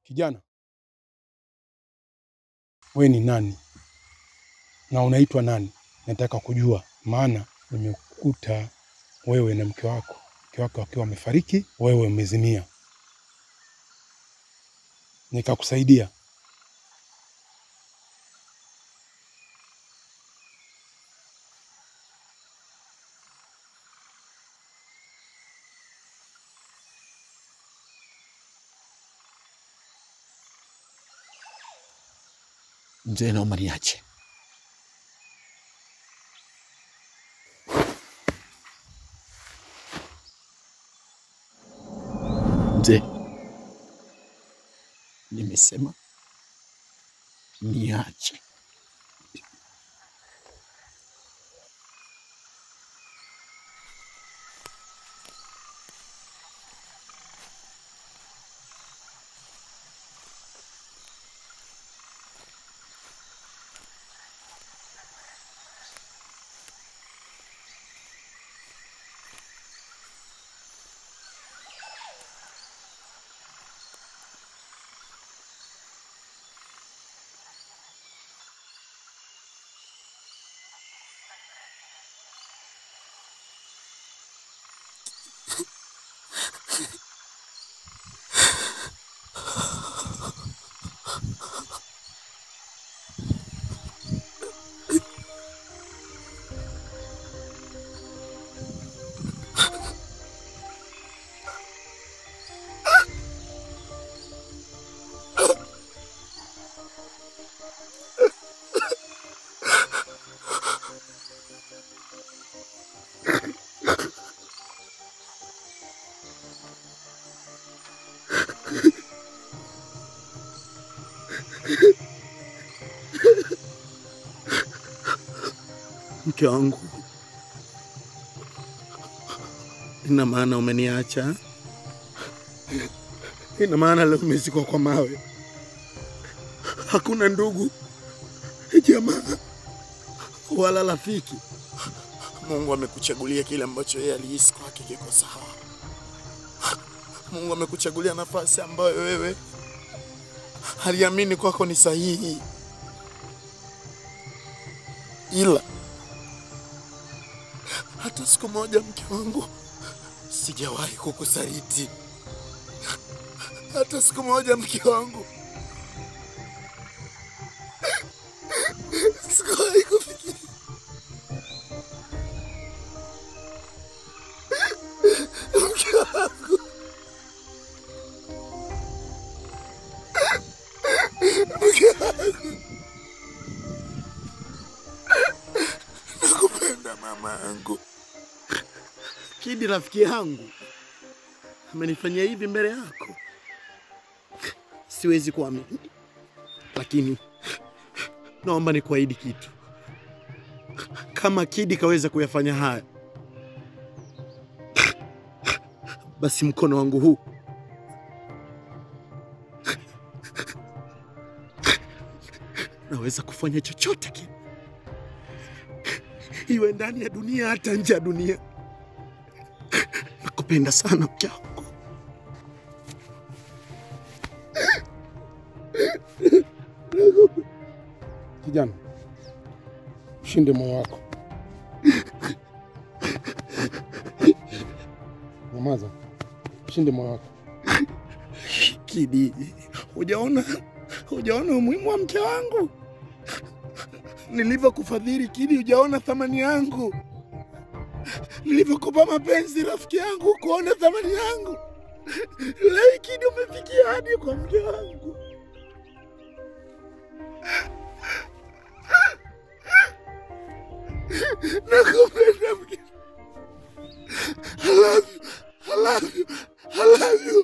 Kijana, we ni nani na unaitwa nani? Nataka kujua, maana nimekuta wewe na mke wako, mke wako akiwa amefariki, wewe umezimia, nikakusaidia. Mzee, naomba niache. Mzee, nimesema niache. Mke wangu, ina maana umeniacha? Ina maana leo umezikwa kwa mawe? Hakuna ndugu, jamaa wala rafiki? Mungu amekuchagulia kile ambacho yeye alihisi kwake kiko sawa. Mungu amekuchagulia nafasi ambayo wewe aliamini kwako ni sahihi, ila hata siku moja mke wangu sijawahi kukusaliti, hata siku moja mke wangu sikuwahi kufikiri mke wangu, mke wangu, nakupenda mama yangu. Kidi rafiki yangu amenifanyia hivi mbele yako, siwezi kuamini, lakini naomba nikuahidi kitu. Kama Kidi kaweza kuyafanya haya, basi mkono wangu huu naweza kufanya chochote kile, iwe ndani ya dunia hata nje ya dunia. Nakupenda sana mke wangu. Kijana, ushinde moyo wako. Nyamaza, ushinde moyo wako. Kidi, hujaona hujaona umuhimu wa mke wangu nilivyokufadhili Kidi, hujaona thamani yangu nilivyokupa mapenzi rafiki yangu, kuona thamani yangu. Leo Kidi umefikia hadi kwa mke wangu. Nakupenda mke. I love you. I love you. I love you.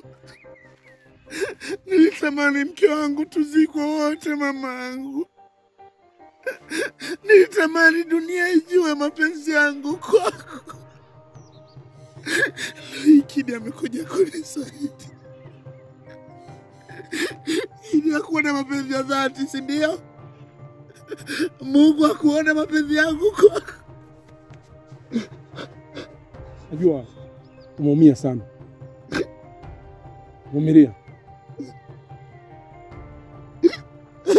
Nilitamani mke wangu tuzikwe wote, mama yangu. Nilitamani dunia ijue mapenzi yangu kwako. Leo Kidi amekuja kunisaidia ili akuona mapenzi ya dhati, si ndio? Mungu akuona mapenzi yangu kwako. Najua umeumia sana, vumilia.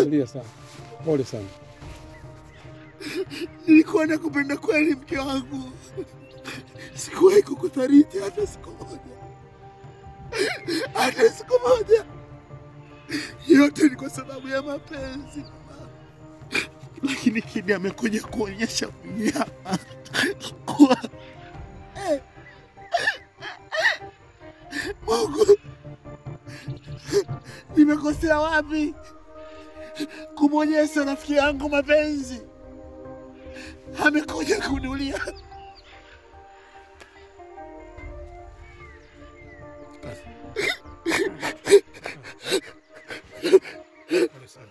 Tulia sana, pole sana. Nilikuwa nakupenda kweli, mke wangu. Sikuwahi kukuthariti hata siku moja, hata siku moja. Yote ni kwa sababu ya mapenzi, lakini Kidi amekuja kuonyesha unyama kuwa Eh. Mungu, nimekosea wapi kumwonyesha rafiki yangu mapenzi? Amekuja kunulia Pole sana.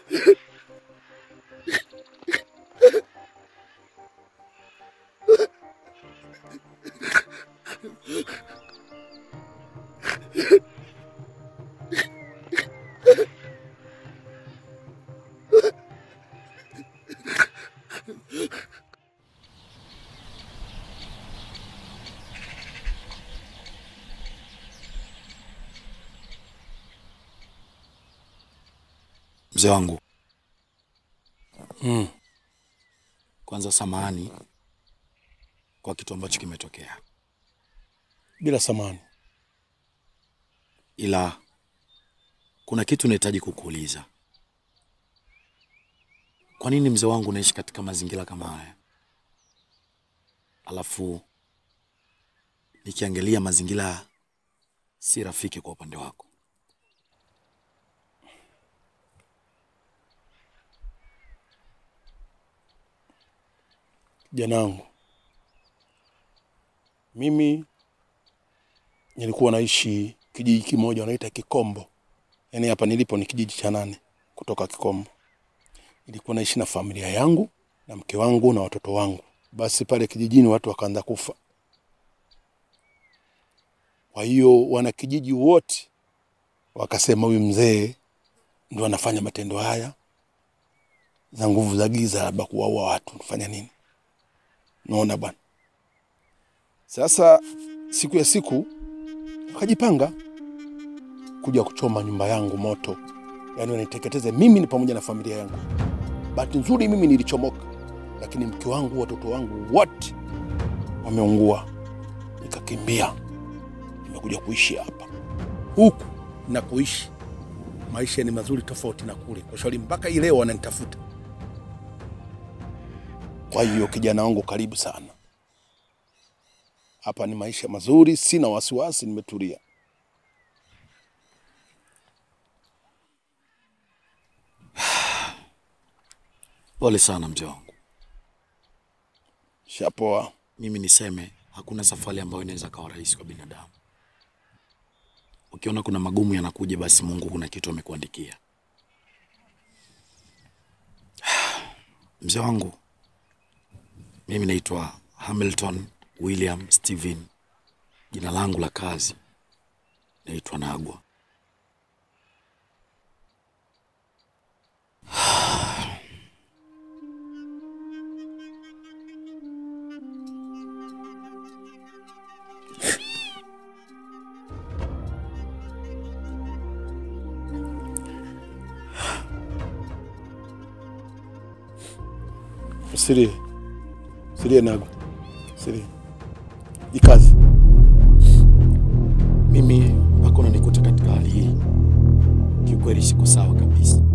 Mzee wangu, Mm. kwanza samahani kwa kitu ambacho kimetokea, Bila samani. ila kuna kitu nahitaji kukuuliza. Kwa nini mzee wangu unaishi katika mazingira kama haya? Alafu nikiangalia mazingira si rafiki kwa upande wako. Kijana wangu, mimi nilikuwa naishi kijiji kimoja wanaita Kikombo, yaani hapa nilipo ni kijiji cha nane kutoka Kikombo. Nilikuwa naishi na familia yangu na mke wangu na watoto wangu. Basi pale kijijini watu wakaanza kufa, kwa hiyo wanakijiji wote wakasema huyu mzee ndo anafanya matendo haya za nguvu za giza, labda kuwaua watu, fanya nini? Naona bwana. Sasa siku ya siku wakajipanga kuja kuchoma nyumba yangu moto, yaani wanaiteketeze mimi ni pamoja na familia yangu. Bahati nzuri mimi nilichomoka, lakini mke wangu, watoto wangu wote wameungua. Nikakimbia, nimekuja kuishi hapa. Huku na kuishi maisha ni mazuri tofauti na kule kwa shauri, mpaka hii leo wananitafuta. Kwa hiyo kijana wangu, karibu sana hapa. Ni maisha mazuri, sina wasiwasi, nimetulia. Pole sana mzee wangu. Shapoa. Mimi niseme hakuna safari ambayo inaweza kawa rahisi kwa binadamu. Ukiona kuna magumu yanakuja, basi Mungu kuna kitu amekuandikia. Mzee wangu, mimi naitwa Hamilton William Steven. Jina langu la kazi naitwa Nagwa. Usilie, usilie Nago, usilie, jikazi. Mimi mpaka unanikuta katika hali hii, kiukweli siko sawa kabisa.